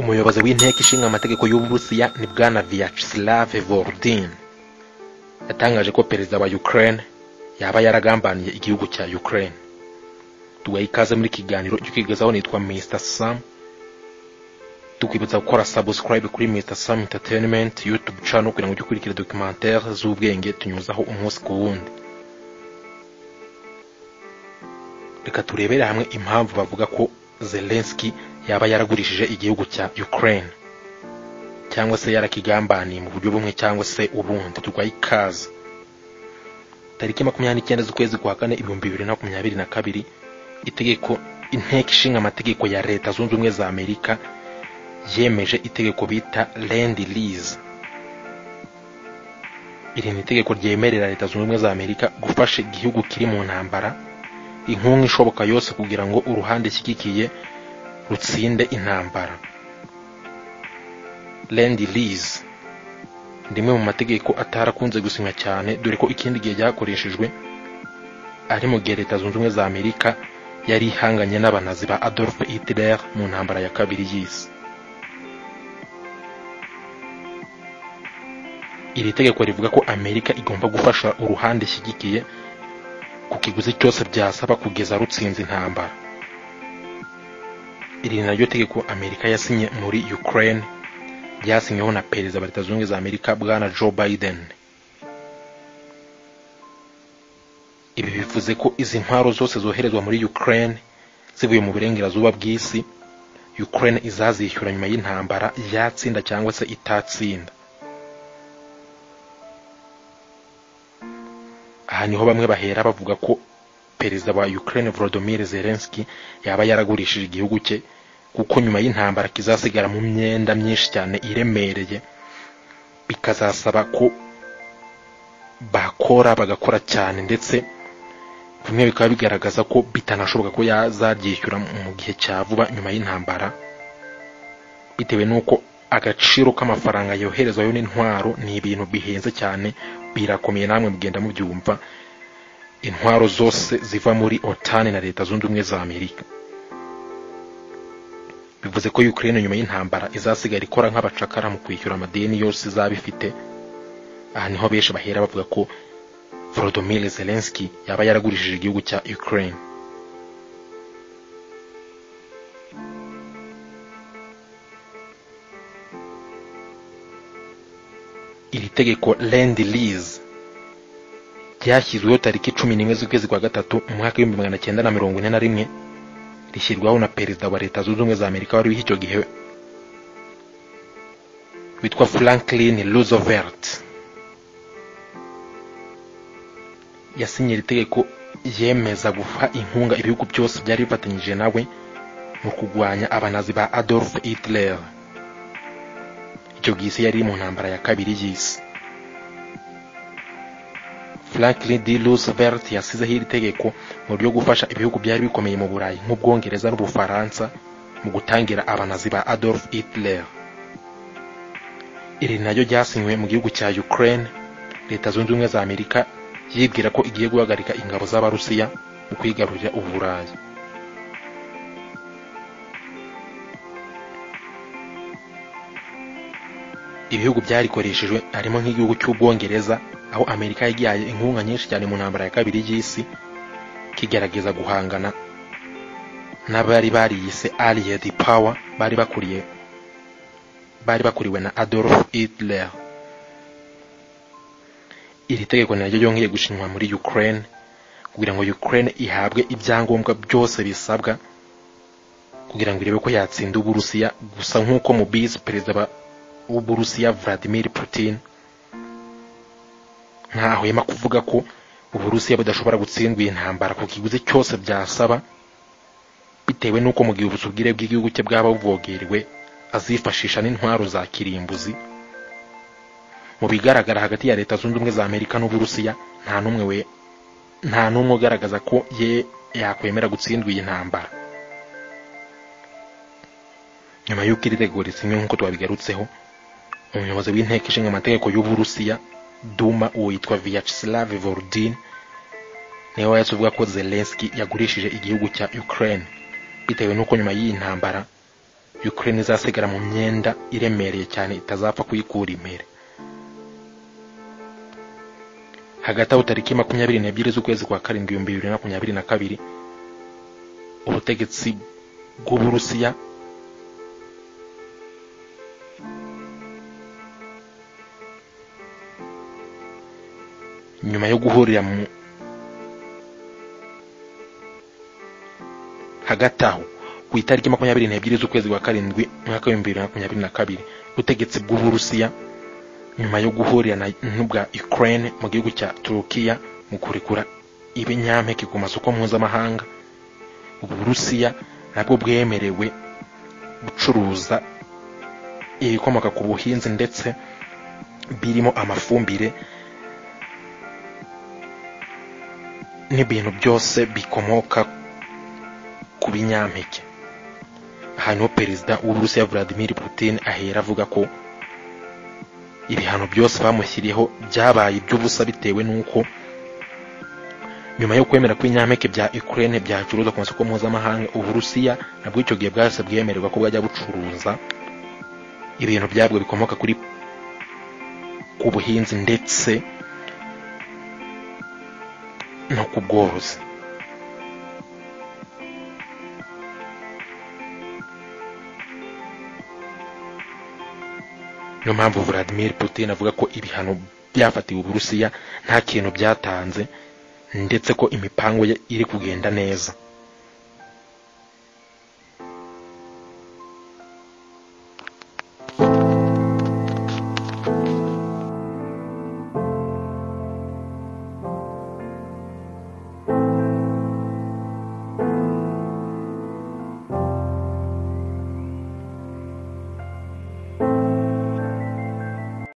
umuyobozi w'inteko ishinga amategeko y'uburusiya ni bwana vyacheslav volodin yatangaje ko perezida wa ukraine yaba yaragambaniye igihugu cya ukraine duha ikaze muri kiganiro cyo kwigezaho nitwa mr sam tukwibutsa gukora subscribe kuri mr sam entertainment youtube channel kugira ngo ujye ukurikira documentaire z'ubwenge tunyuzaho umunsi ku wundi reka turebere hamwe impamvu bavuga ko zelenski yaba yaragurishije igihugu cya ukraine cyangwa se yarakigambaniye mu buryo bumwe cyangwa se ubundi turwaye ikaze tariki makumyabiri n'icyenda z'ukwezi kwa kane ibihumbi bibiri na makumyabiri na kabiri itegeko inteko ishinga amategeko ya leta zunze ubumwe za amerika yemeje itegeko bita land lease iri ni itegeko ryemerera leta zunze ubumwe za amerika gufasha igihugu kiri mu ntambara inkunga ishoboka yose kugira ngo uruhande shyigikiye rutsinde intambara land lease rimwe mu mategeko atarakunze gusinywa cyane dore ko ikindi gihe ryakoreshejwe ari mu gihe leta zunze ubumwe za amerika yari ihanganye n'abanazi ba adolf hitler mu ntambara ya kabiri y'isi iri tegeko rivuga ko amerika igomba gufasha uruhande ishyigikiye ku kiguzi cyose byasaba kugeza rutsinze intambara iri ni naryo tegeko amerika yasinye muri ukraine ryasinyweho na perezida wa leta zunze ubumwe za amerika bwana joe biden ibi bivuze ko izi ntwaro zose zoherezwa muri ukraine zivuye mu burengerazuba bw'isi ukraine izazishyura nyuma y'intambara yatsinda cyangwa se itatsinda aha niho bamwe bahera bavuga ko perezida wa ukraine volodymyr zelensky yaba yaragurishije igihugu cye kuko nyuma y'intambara kizasigara mu myenda myinshi cyane iremereye bikazasaba ko bakora bagakora cyane ndetse bimwe bikaba bigaragaza ko bitanashoboka ko yazaryishyura mu gihe cya vuba nyuma y'intambara bitewe n'uko agaciro k'amafaranga yoherezwayo n'intwaro ni ibintu bihenze cyane birakomeye namwe mugenda mubyumva intwaro zose ziva muri otani na leta zunze ubumwe za amerika bivuze ko ukraine nyuma y'intambara izasigara ikora nk'abacakara mu kwishyura amadeni yose izaba ifite aha niho benshi bahera bavuga ko volodymyr zelensky yaba yaragurishije igihugu cya ukraine iri tegeko land lease ryashyizweho tariki cumi n'imwe z'ukwezi kwa gatatu mu mwaka w'ibihumbi magana cyenda na mirongo ine na rimwe rishyirwaho na perezida wa leta zunze ubumwe za amerika wari icyo gihe witwa franklin roosevelt yasinye iri tegeko yemeza guha inkunga ibihugu byose byari bifatanyije nawe mu kurwanya abanazi ba adolf hitler icyo gihe isi yari mu ntambara ya kabiri y'isi franklin d roosevelt yasizeho iri tegeko mu buryo gufasha ibihugu byari bikomeye mu burayi nk'ubwongereza n'ubufaransa mu gutangira abanazi ba adolf hitler iri naryo ryasinywe mu gihugu cya ukraine leta zunze ubumwe za amerika yibwira ko igiye guhagarika ingabo z'abarusiya mu kwigarurira uburayi ibihugu byarikoreshejwe harimo nk'igihugu cy'ubwongereza aho amerika yagiye inkunga nyinshi cyane mu ntambara ya kabiri y'isi kigerageza guhangana n'abari bariyise allied power bari bakuriye bari bakuriwe na adolf hitler iri tegeko naryo ryongeye gushinwa muri ukraine kugira ngo ukraine ihabwe ibyangombwa byose bisabwa kugira ngo irebe ko yatsinda uburusiya gusa nk'uko mubizi perezida w'uburusiya vladimir putin ntahwema kuvuga ko uburusiya budashobora gutsindwa iyi ntambara ku kiguzi cyose byasaba bitewe n'uko mu gihe ubusugire bw'igihugu cye bwaba buvogerewe azifashisha n'intwaro za kirimbuzi mu bigaragara hagati ya leta zunze ubumwe za amerika n'uburusiya nta n'umwe we nta n'umwe ugaragaza ko ye yakwemera gutsindwa iyi ntambara nyuma y'uko iri tegeko risinywe nk'uko twabigarutseho umuyobozi w'inteko ishinga amategeko y'uburusiya duma witwa vyacheslav volodin niwe wahise uvuga ko zelenski yagurishije igihugu cya ukraine bitewe n'uko nyuma y'iyi ntambara ukraine izasigara mu myenda iremereye cyane itazapfa kuyikura impere hagati aho tariki makumyabiri n'ebyiri z'ukwezi kwa karindwi ibihumbi bibiri na makumyabiri na kabiri ubutegetsi bw'uburusiya nyuma yo guhurira mu hagati aho ku itariki makumyabiri n'ebyiri z'ukwezi kwa karindwi umwaka w'ibihumbi bibiri na makumyabiri na kabiri ubutegetsi bw'uburusiya nyuma yo guhurira na n'ubwa ukraine mu gihugu cya turukiya mu kurekura ibinyampeke ku masoko mpuzamahanga uburusiya nabwo bwemerewe gucuruza ibikomoka ku buhinzi ndetse birimo amafumbire n'ibintu byose bikomoka ku binyampeke hanyuma perezida w'uburusiya vladimir putin ahera avuga ko ibihano byose bamushyiriyeho byabaye iby'ubusa bitewe n'uko nyuma yo kwemera ko ibinyampeke bya ukraine byacuruzwa ku masoko mpuzamahanga uburusiya nabwo icyo gihe bwahise bwemererwa ko bwajya bucuruza ibintu byabwo bikomoka kuri ku buhinzi ndetse no ku bworozi niyo mpamvu vladimir putin avuga ko ibihano byafatiwe uburusiya nta kintu byatanze ndetse ko imipango ye iri kugenda neza